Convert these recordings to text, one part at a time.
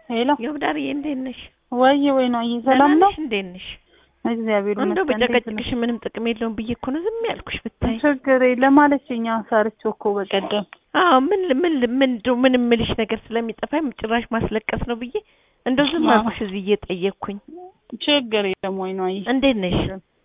ሄሎ የውዳርዬ እንዴት ነሽ? ወይ ወይ ነው ሰላም ነው? እንዴት ነሽ? እግዚአብሔር እንደው ይመስገን። እንዴት በጨቀጭቅሽ ምንም ጥቅም የለውም ብዬ እኮ ነው ዝም ያልኩሽ ብታይ። ችግር የለም ማለችኝ። ሰርቼው እኮ በቀደም አዎ ምን ምን ምን እንደው ምን የምልሽ ነገር ስለሚጠፋኝ ጭራሽ ማስለቀስ ነው ብዬ እንደው ዝም አዎ። አልኩሽ እዚህ እየጠየቅኩኝ። ችግር የለም ወይ ነው እንዴት ነሽ?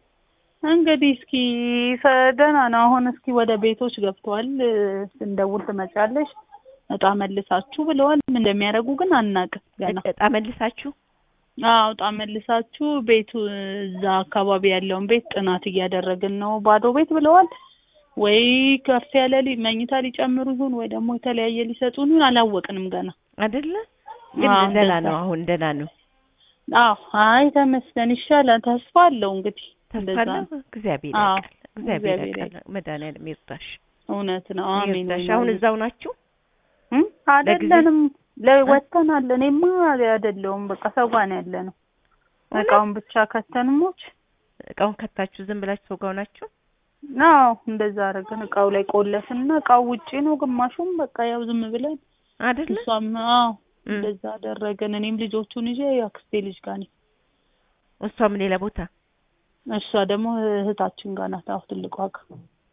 እንግዲህ እስኪ ሰ- ደህና ነው። አሁን እስኪ ወደ ቤቶች ገብተዋል። ስንደውል ትመጫለሽ እጣ መልሳችሁ ብለዋል። ምን እንደሚያደርጉ ግን አናውቅም ገና። እጣ መልሳችሁ አዎ እጣ መልሳችሁ ቤቱ እዛ አካባቢ ያለውን ቤት ጥናት እያደረግን ነው። ባዶ ቤት ብለዋል። ወይ ከፍ ያለ ሊ- መኝታ ሊጨምሩ ይሁን ወይ ደግሞ የተለያየ ሊሰጡን ይሁን አላወቅንም ገና። አይደለ? ግን አዎ፣ ደህና እንደዛ። ነው አሁን ደህና ነው። አዎ አይ ተመስገን ይሻላል። ተስፋ አለው እንግዲህ ተስፋ እንደዛ አለ። ነው። እግዚአብሔር አዎ፣ ያውቃል። እግዚአብሔር እግዚአብሔር ያውቃል። መድኃኒዓለም ይርዳሽ እውነት ነው። አሜን። ይርዳሽ። አሁን እዛው ናችሁ? እም? አይደለንም ለወተናል። እኔማ አይደለሁም በቃ ሰው ጋር ነው ያለ ነው። እውነት? እቃውን ብቻ ከተንሞች እቃውን ከታችሁ ዝም ብላችሁ ሰው ጋር ናችሁ? አዎ እንደዛ አደረግን። እቃው ላይ ቆለፍና እቃው ውጪ ነው፣ ግማሹም በቃ ያው ዝም ብለን አይደለ? እሷም አዎ እም። እንደዛ አደረግን። እኔም ልጆቹን ይዤ የአክስቴ ልጅ ጋር ነኝ። እሷም ሌላ ቦታ እሷ ደግሞ እህታችን ጋር ናት። አዎ ትልቋ ጋር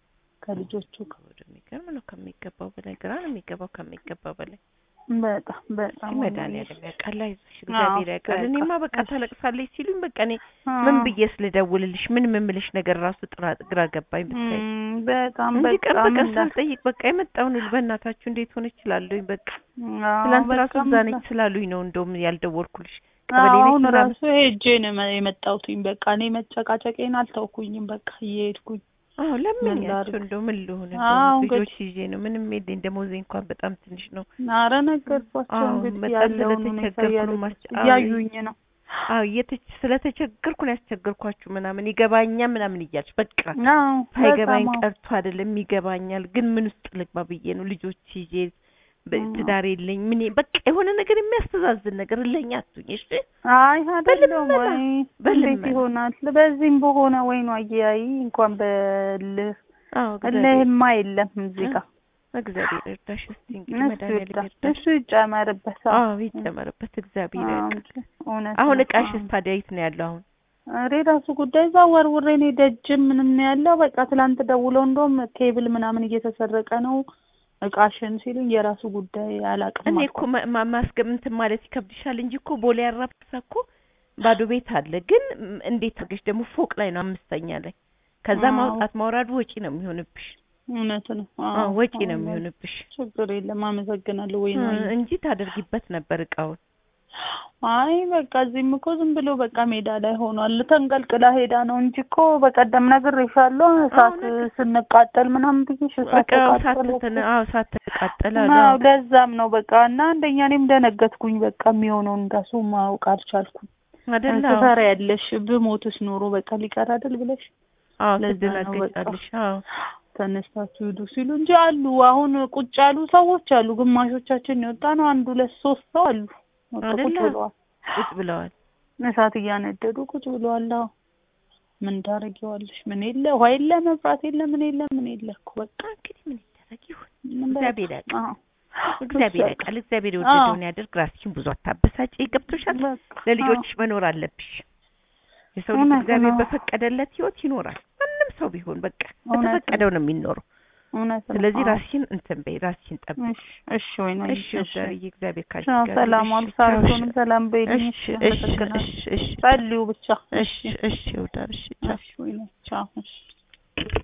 ከልጆቹ ጋር ወደ የሚገርም ነው። ከሚገባው በላይ ግራ ነው የሚገባው ከሚገባው በላይ በጣም በጣም መድኃኒዓለም ያውቃል። አይዞሽ አዎ፣ እግዚአብሔር ያውቃል። በቃ እኔማ በቃ እሺ። ታለቅሳለች ሲሉኝ በቃ እኔ አዎ። ምን ብዬ ስለደውልልሽ ምን የምልሽ ነገር ራሱ ጥራ ግራ ገባኝ ብታይ እም፣ በጣም እንጂ ቀን በጣም በቀን እንዳ- ሳልጠይቅ በቃ የመጣውን ልጅ በእናታችሁ እንዴት ሆነች እችላለሁኝ በቃ አዎ፣ ትላንት ራሱ በጣም እዛ እንዳ- ነች ስላሉኝ ነው እንደውም ያልደወልኩልሽ ቀበሌ አዎ፣ ነች አሁን ምናምን ራሱ ሄጄ ነው የመ- የመጣሁትኝ። በቃ እኔ መጨቃጨቄን አልተውኩኝም። በቃ እየሄድኩኝ አዎ ለምን ምን ያቸው ላድርግ? እንደው ምን ልሆን አዎ፣ እንደው ልጆች እንግዲህ። ይዤ ነው ምንም የለኝ ደሞዜ እንኳን በጣም ትንሽ ነው አረ ነገርኳቸው አዎ፣ እንግዲህ በጣም ያለውን ሁኔታ ስለተቸገርኩ ነው እያለ- ማስቸ- አዎ፣ እያዩኝ ነው። አዎ እየተች- ስለተቸገርኩ ነው ያስቸገርኳችሁ ምናምን ይገባኛ ምናምን እያልሽ በቃ አዎ ሳይገባኝ በጣም አዎ። ቀርቶ አይደለም ይገባኛል፣ ግን ምን ውስጥ ልግባ ብዬ ነው ልጆች ይዤ በ- አዎ። ትዳር የለኝ ምን በቃ የሆነ ነገር የሚያስተዛዝን ነገር እለኛ አትሁኝ እሺ አይ አይደለም በልመና፣ ወይ እንዴት በልመና። ይሆናል? በዚህም በሆነ ወይ ነው አያይ እንኳን በልህ አዎ እግዚአብሔር እልህማ የለም እዚህ ጋር እግዚአብሔር ይርዳሽ እስቲ እንግዲህ እሱ መድኃኒዓለም ይርዳ ይርዳሽ እሱ ይጨመርበት። አዎ አዎ ይጨመርበት እግዚአብሔር አዎ ያውቃል እንጂ እውነት አሁን ነው። እቃሽስ አዎ። ታዲያ የት ነው ያለው አሁን ኧረ የራሱ ጉዳይ እዛ ወርውሬ እኔ ደጅም ምንም ነው ያለው። በቃ ትላንት ደውለው እንደውም ኬብል ምናምን እየተሰረቀ ነው እቃሽን ሲሉኝ የራሱ ጉዳይ አላውቅም እኔ አልኳቸው። እኮ ማ- ማ- ማስገብ እንትን ማለት ይከብድሻል እንጂ እኮ ቦሌ አራብሳ እኮ ባዶ ቤት አለ። ግን ም- እንዴት አድርገሽ ደግሞ ፎቅ ላይ ነው አምስተኛ ላይ ከዛ አዎ። ማውጣት ማውራዱ ወጪ ነው የሚሆንብሽ። እውነት ነው። አዎ ወጪ ነው አዎ። የሚሆንብሽ ችግር የለም አመሰግናለሁ። ወይ ነው እ- እንጂ ታደርጊበት ነበር እቃውን። አይ በቃ እዚህም እኮ ዝም ብሎ በቃ ሜዳ ላይ ሆኗል። ተንቀልቅላ ሄዳ ነው እንጂ እኮ በቀደም ነግሬሻለሁ። እሳት ነገር- ስንቃጠል ምናምን ብዬሽ እሳት በቃ ሳት ተቃጠለ እኮ። ተነ- አዎ ሳት ተቃጠለ አዎ ለዛም ነው በቃ እና አንደኛ እኔም ደነገጥኩኝ። በቃ የሚሆነውን ራሱ ማወቅ አልቻልኩም። አይደለ? አዎ ትፈሪያለሽ ብሞትስ ኖሮ በቃ ሊቀር አይደል ብለሽ አዎ ለዛ ነው በቃ። ትደነግጫለሽ። አዎ ተነስታችሁ ሂዱ ሲሉ እንጂ አሉ። አሁን ቁጭ ያሉ ሰዎች አሉ። ግማሾቻችን የወጣ ነው አንድ ሁለት ሶስት ሰው አሉ። በቃ ቁጭ አይደለ? ብለዋል። ቁጭ ብለዋል። እሳት እያነደዱ ቁጭ ብለዋል። አዎ ምን ታረጊዋለሽ? ምን የለ ውሃ የለ መብራት የለ ምን የለ ምን የለ እኮ በቃ እንግዲህ ምን ይደረግ ይሁን ምን በቃ። እግዚአብሔር ያውቃል። አዎ እግዚአብሔር በቃ። ያውቃል። እግዚአብሔር የወደደውን ያድርግ። ራስሽን ብዙ አታበሳጭ። ገብቶሻል? በቃ። ለልጆችሽ መኖር አለብሽ። የሰው ልጅ እውነት እግዚአብሔር ነው። በፈቀደለት ህይወት ይኖራል። ማንም ሰው ቢሆን በቃ እውነት ነው። በተፈቀደው ነው የሚኖረው። እውነት ነው። ስለዚህ አዎ። ራስሽን እንትን በይ፣ ራስሽን ጠብቂ። እሺ እሺ ወይ ነው እሺ ወዳጅ እግዚአብሔር ካንቺ ቻው፣ ጋር ሰላም ይሁን። ዋሉ። እሺ፣ ቻው፣ ሳርቶንም ሰላም በይልኝ። እሺ እሺ እሺ አመሰግናለሁ። እሺ እሺ ጸልዩ ብቻ። እሺ እሺ ወዳጅ እሺ ቻው። እሺ ወይ ነው ቻው። እሺ